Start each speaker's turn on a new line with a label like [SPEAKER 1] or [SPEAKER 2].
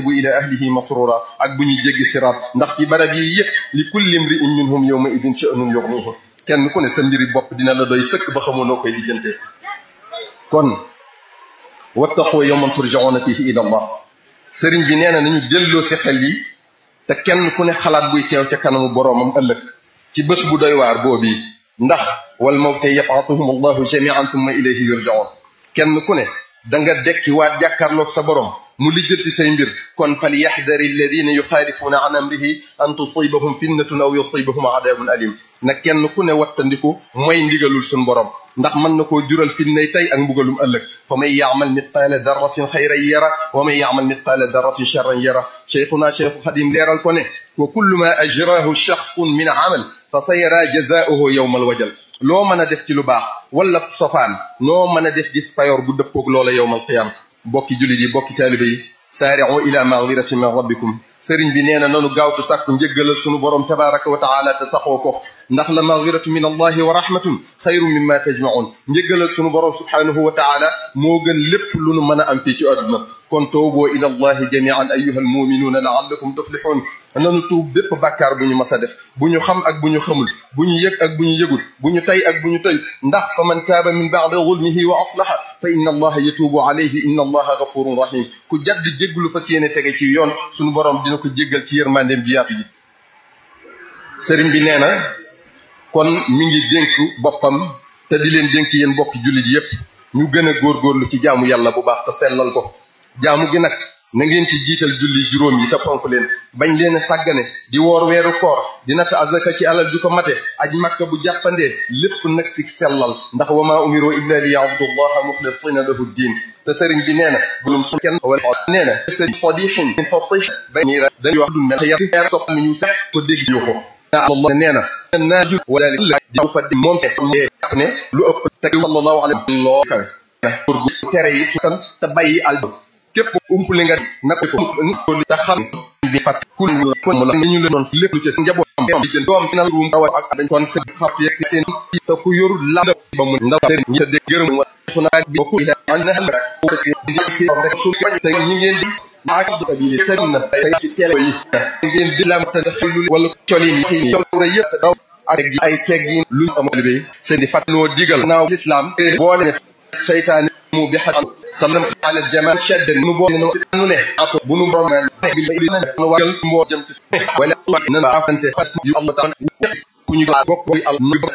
[SPEAKER 1] bu ila ahlihi masrura ak bu ñuy jéggi siraat ndax ci barab yi yëpp li kulli imri'in minhum yawma idin sha'nun yughnihi kenn ku ne sa mbiri bopp dina la doy sëkk ba xamoo noo koy lijjantee kon wattaqu yawman turja'una fihi ila allah sëriñ bi nee na nañu delloo si xel yi te kenn ku ne xalaat buy teew ca kanamu boroomam ëllëg ci bés bu doy waar boobii ndax wal mawte yab'athuhum allahu jami'an thumma ilayhi yurja'un kenn ku ne da nga dekki waat jàkkaarloog sa borom mu lijjanti say mbir kon fal yaxdari alladina yuxaalifuuna an amrihi an tusibahum fitnatun aw yusibahum adabun alim na kenn ku ne wattandiku mooy ndigalul suñ borom ndax mën na koo jural fitnay tey ak mbugalum ëllëg fa man yaamal mitqaala darratin xayran yara wa man yaamal mitqaala darratin charran yara cheikhuna cheikhu xadim leeral ko ne wa kullu ma ajrahu shaxsun min amal fa sa yara jazauhu yowma alwajal loo mën a def ci lu baax wala sofaan noo mën a def gis payoor bu dëppoog loola yowma alqiyama bokki jullit yi bokki taalibe yi saari'u ila magfiratin min rabbikum sëriñ bi nee na nanu gaawtu sàkku njëggalal sunu borom tabaraka wa taala te saxoo ko ndax la magfiratu min allahi wa rahmatun xayru mimma tajmaun njëggalal sunu borom subhanahu wa taala moo gën lépp lu nu mën a am fii ci àdduna kon tooboo ila allahi jamian ayuha almuminuuna laallakum tuflixuun nanu tuub bépp bàkkaar bu ñu mas a def bu ñu xam ak bu ñu xamul bu ñu yëg ak bu ñu yëgul bu ñu tay ak bu ñu tëy ndax fa man taaba min baadi zulmihi wa aslaha fa inna allaha yatuubu alayhi inna allaha gafurun rahim ku jadd jégglu fas yéene tege ci yoon suñu borom dina ko jéggal ci yërmandeem ji yaatu ji sëriñ bi nee na kon mi ngi dénk boppam te di leen dénk yéen bokki jullit yépp ñu gën a góorgóorlu ci jaamu yàlla bu baax te sellal ko jaamu gi nag na ngeen ci jiital julli juróom yi te fonk leen bañ leen sàggane di woor weeru koor di natt azaka ci alal ju ko mate aj makka bu jàppandee lépp nag ci sellal ndax wa maa umiru illa li ya'budullaha muxlisina lahu diin te sëriñ bi nee na bulum su kenn wala nee na sëriñ sadixin min fasih bay nii dañuy wax dul mel yar sopp mi ñu sax ko dégg yu ko Allah nee na naaju wala di fa di moom seet jàpp ne lu ëpp te sallallahu alayhi wa sallam loo kawe pour gu tere yi su tan te bàyyi al képp umpli nga na ko ni te xam bi fat ku mu la ñu leen doon lépp lu ci njaboot di jën doom ci na ruum tawa ak dañ kon seen xartu yeeg seen te ku yorul lam ba mu ndaw sëriñ ñi te dégg gërëm fu naa bi ko ila an na hal ko ci di ci rek su te ñi ngeen di ak sabili te na tey ci télé yi ngeen di lam te xelul wala colin yi col yëpp sa daw ak ay teggin lu amal bi seen di fàttaloo digal naaw l'islam boole seytaane mu bi xam sallam ala jamal shadd nu bo nu nu ne ato bu nu borom bi bi na nu wagal mbo jëm ci wala na afante yu Allah tan ku ñu bokk al